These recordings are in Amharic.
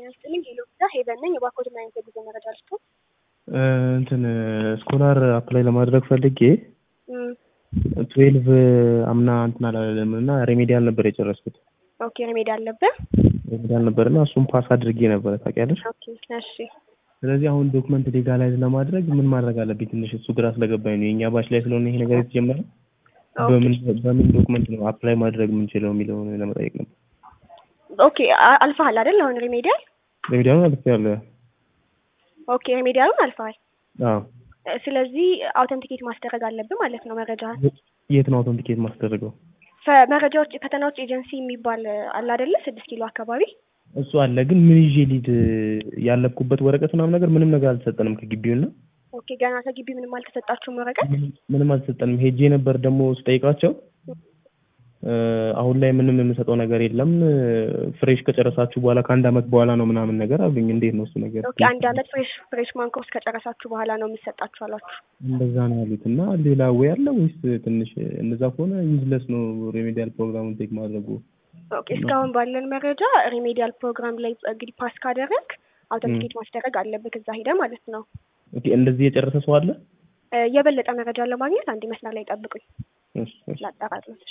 ጤና ይስጥልኝ። ሄሎ ቪዛ ሄቨን ነኝ። እባክዎት ምን አይነት የጉዞ መረጃ ልስጡ? እንትን ስኮላር አፕላይ ለማድረግ ፈልጌ እም፣ ትዌልቭ አምና እንትን አላለም እና ሬሜዲያል ነበር የጨረስኩት። ኦኬ ሪሜዲ አለብህ? ሬሜዲያል ነበር እና እሱም ፓስ አድርጌ ነበረ ታውቂያለሽ። ኦኬ እሺ። ስለዚህ አሁን ዶክመንት ሌጋላይዝ ለማድረግ ምን ማድረግ አለብኝ? ትንሽ እሱ ግራ ስለገባኝ ነው። የእኛ ባች ላይ ስለሆነ ይሄ ነገር የተጀመረ በምን በምን ዶክመንት ነው አፕላይ ማድረግ የምንችለው የሚለውን ለመጠየቅ ነበር። ኦኬ አ- አልፈሃል አይደል? አሁን ሪሜዲያል ሬሜዲያሉን አልፌያለሁ። ኦኬ ሪሜዲያሉን አልፈሃል። አዎ። እ፣ ስለዚህ አውተንቲኬት ማስደረግ አለብህ ማለት ነው መረጃህን። የት ነው አውተንቲኬት ማስደረገው? ፈ- መረጃዎች ፈተናዎች ኤጀንሲ የሚባል አለ አይደለ? ስድስት ኪሎ አካባቢ እሱ አለ ግን ምን ይዤ ሊድ ያለብኩበት ወረቀት ምናምን ነገር ምንም ነገር አልተሰጠንም ከግቢውና ኦኬ ገና ከግቢ ምንም አልተሰጣችሁም ወረቀት? ምንም አልተሰጠንም። ሄጄ ነበር ደግሞ ስጠይቃቸው እ፣ አሁን ላይ ምንም የምሰጠው ነገር የለም ፍሬሽ ከጨረሳችሁ በኋላ ከአንድ አመት በኋላ ነው ምናምን ነገር አሉኝ። እንዴት ነው እሱ ነገር? ኦኬ አንድ አመት ፍሬሽ ፍሬሽማን ኮርስ ከጨረሳችሁ በኋላ ነው የሚሰጣችሁ አሏችሁ? እንደዛ ነው ያሉት እና ሌላ ወይ አለ ወይስ ትንሽ እንደዛ ከሆነ ዩዝለስ ነው ሬሜዲያል ፕሮግራሙን ቴክ ማድረጉ? ኦኬ እስካሁን ባለን መረጃ ሪሜዲያል ፕሮግራም ላይ እንግዲህ ፓስ ካደረግ አውተንቲኬት ማስደረግ አለብህ እዛ ሄደ ማለት ነው። ኦኬ እንደዚህ የጨረሰ ሰው አለ? እ፣ የበለጠ መረጃ ለማግኘት አንድ መስመር ላይ ጠብቁኝ እሺ፣ እሺ። ላጠራለት።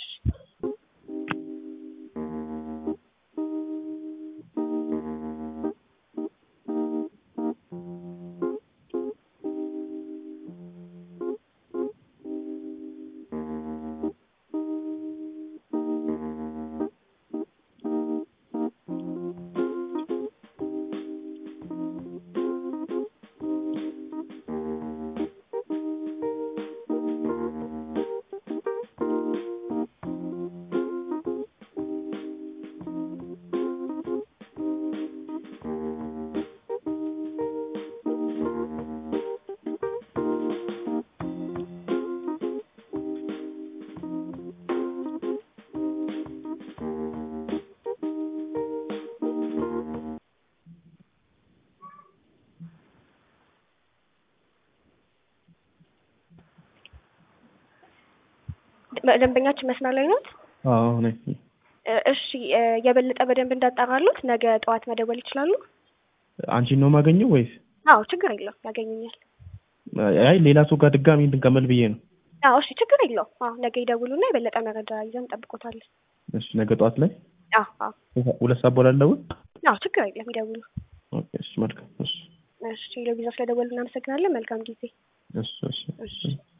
ደንበኛችን መስመር ላይ ናት። አዎ ነኝ። እ፣ እሺ እ፣ የበለጠ በደንብ እንዳጣራሉት ነገ ጠዋት መደወል ይችላሉ? አንቺን ነው የማገኘው ወይስ? አዎ ችግር የለው ያገኙኛል። አይ ሌላ ሰው ጋር ድጋሚ እንትን ከመል ብዬ ነው። አዎ እሺ ችግር የለው። አዎ ነገ ይደውሉና የበለጠ መረጃ ይዘን እንጠብቆታለን። እሺ ነገ ጠዋት ላይ አዎ አዎ ሁለት ሰዓት በኋላ ልደውል? አዎ ችግር የለም ይደውሉ። ኦኬ እሺ መልካም እሺ እሺ ለቪዛ ስለደወሉ እናመሰግናለን። መልካም ጊዜ። እሺ እሺ እሺ